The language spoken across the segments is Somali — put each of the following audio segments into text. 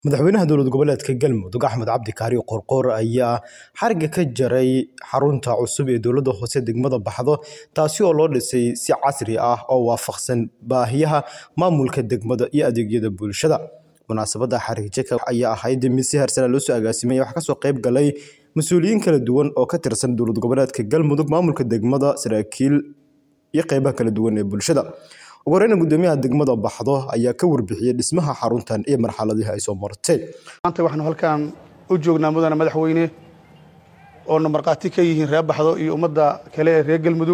Madaxweynaha dowlad goboleedka Galmudug Axmed Cabdi Kaari Qoorqoor ayaa xariga ka jaray xarunta cusub ee dowladda hoose degmada Baxdo taasi oo loo dhisay si casri ah oo waafaqsan baahiyaha maamulka degmada iyo adeegyada bulshada. Munaasabadda xarig jarka ayaa ahayd mid si heersare loo soo agaasimay waxaa kasoo qayb galay mas'uuliyiin kala duwan oo ka tirsan dowlad goboleedka Galmudug, maamulka degmada, saraakiil iyo qaybaha kala duwan ee bulshada. ugu horreyn gudoomiyaha degmada Baxdo ayaa ka warbixiyay dhismaha xaruntan iyo marxaladihii ay soo martay. maanta waxaanu halkan u joognaa mudane madaxweyne oona markhaati ka yihiin reer baxdo iyo ummadda kale ee reer galmudug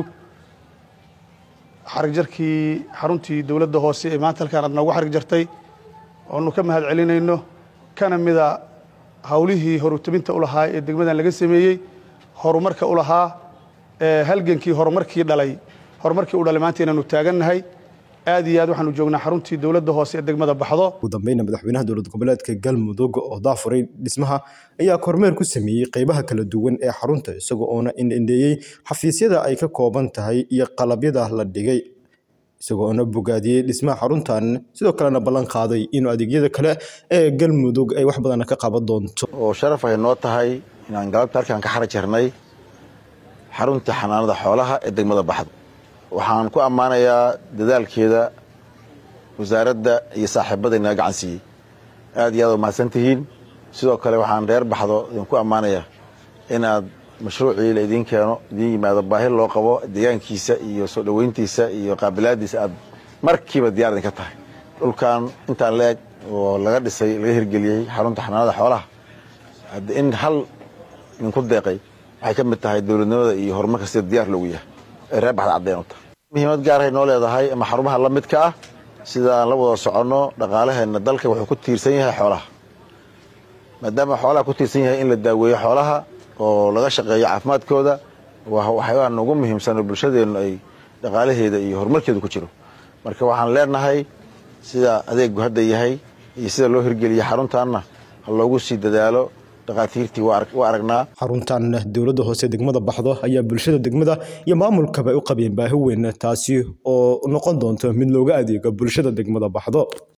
xarig jarkii xaruntii dowladda hoose ee maanta halkaan aad noogu xarig jartay oonu ka mahad celinayno kana mida hawlihii horutabinta u lahaa ee degmadan laga sameeyey horumarka u lahaa ee halgankii horumarkii dhalay horumarkii u dhalay maanta inaanu taagannahay aad iyo aad waxaanu joognaa xaruntii dowladda hoose ee degmada baxdo ugu dambeynna madaxweynaha dowlad goboleedka Galmudug oo daafuray dhismaha ayaa kormeer ku sameeyey qaybaha kala duwan ee xarunta isagoo oona indheeyey xafiisyada ay ka kooban tahay iyo qalabyada la dhigay isagoo oona bogaadiyey dhismaha xaruntan sidoo kalena ballan qaaday inuu adeegyada kale ee Galmudug ay wax badan ka qaban doonto oo sharaf ay noo tahay inaan galabta halkan ka xaraj jarnay xarunta xanaanada xoolaha ee degmada baxdo waxaan ku ammaanayaa dadaalkeeda wasaaradda iyo saaxiibada inaga gacan siiyey aad iyo aad u mahadsan tihiin sidoo kale waxaan reer baxdo idinku ammaanayaa inaad mashruucii la idiin keeno idiin yimaado baahi loo qabo deegaankiisa iyo soo dhoweyntiisa iyo qaabilaadiisa aad markiiba diyaar idinka tahay dhulkan intaan la eg oo laga dhisay laga hirgeliyey xarunta xanaanada xoolaha in hal idinku deeqay waxay ka mid tahay dowladnimada iyo horumarka sida diyaar loogu yahay ee reer baxda caddeyn u tahay muhiimad gaarahay noo leedahay ama xarumaha la midka ah sida aan la wada soconno dhaqaalaheenna dalka wuxuu ku tiirsan yahay xoolaha maadaama xoolaha ku tiirsan yahay in la daaweeyo xoolaha oo laga shaqeeyo caafimaadkooda waxyaabaha ugu muhiimsan oo bulshadeennu ay dhaqaalaheeda iyo horumarkeedu ku jiro marka waxaan leenahay sida adeegu hadda yahay iyo sida loo hirgeliyey xaruntaanna ha loogu sii dadaalo dhakhaatiirtii waa aragnaa xaruntan dowladda hoose degmada baxdo ayaa bulshada degmada iyo maamulkaba u qabeen baahi weyn taasi oo noqon doonto mid looga adeego bulshada degmada baxdo